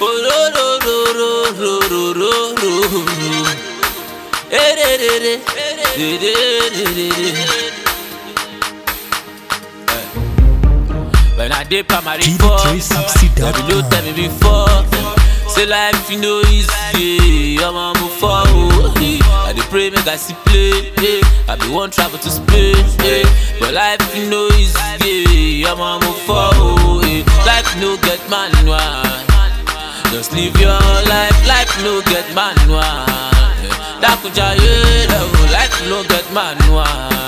Oh, ro, ro, ro, ro, ro, ro, ro, ro. Eh, re, re, re. Re, re, re, re, re. Eh. When I did primary four, GD360.com. Baby, no tell me before. Say life you know easy, I'm on move forward. I dey pray make I see play. eh. I be one travel to Spain, eh. but life you know easy, I'm on move forward. eh. Life no get manual, just live your life. Life no get manual. eh. Dakuja yeah, life no get manual.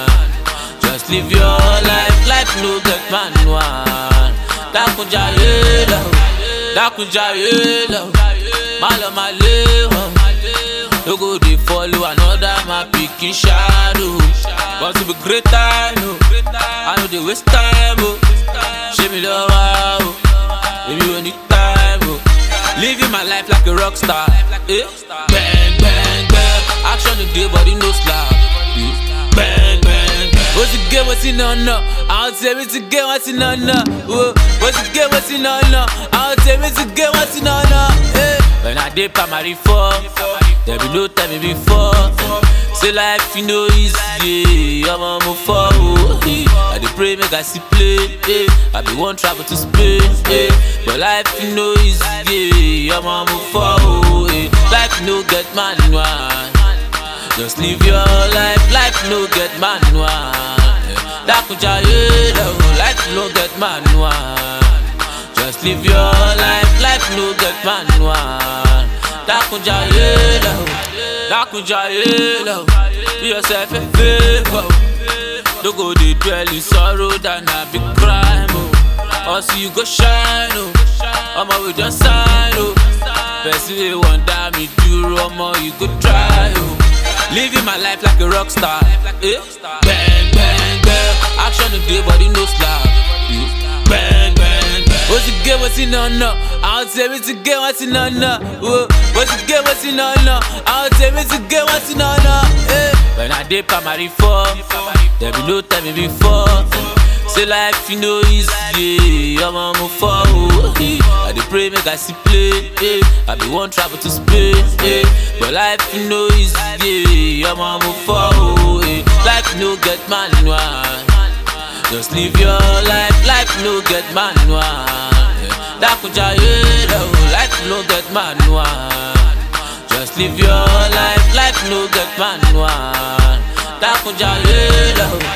Just live your life, life no get manual. Dakunja yelo, dakunja yelo, malo maleho. No go dey follow another my pikin shadow. Want to be great I know, I know dey waste time oh. Show me love oh, baby when need time oh. Living my life like a rock star, eh? Bang bang bang, action today body no slack. eh. Bang bang bang. What's the game? What's in on no? I'll tell me to get what's in on no. Whoa. What's the game? What's in on no? I'll tell me to get what's in on no. Eh. When I did primary four, there be no tell me before. Say life you know easy, I'm on move forward. eh. I dey pray make I see play. eh. I be one travel to Spain, eh. but life you know easy, I'm on move forward. eh. Life no get manual. Just live your life, life no get manual. Dakuja yelo, life no get manual. Just live your life, life no get manual. Dakuja yelo, Dakuja yelo, be yourself a favor. Don't go dey dwell in sorrow than a big crime. Oh. Or see you go shine, oh. Omo we just sign, oh. Person wey wonder me do omo you go try, oh. Living my life like a rock star. Eh? Bang, bang, bang. Action today, body no slack. Eh? Bang, bang, bang. What's the game? What's in on no? I'll tell me to get what's in on no. Whoa. What's the game? What's in on no? I'll tell me to get what's in on no. Eh? When I did primary four, there be no tell me before. Say life you know easy, I'm on move forward. eh. I dey pray make I see play. eh. I be one travel to Spain, eh. but life you know easy, I'm on move forward. eh. Life no get manual, just live your life. Life no get manual. eh. Dakuja yelo, life no get manual. Just live your life, life no get manual. Dakuja yelo.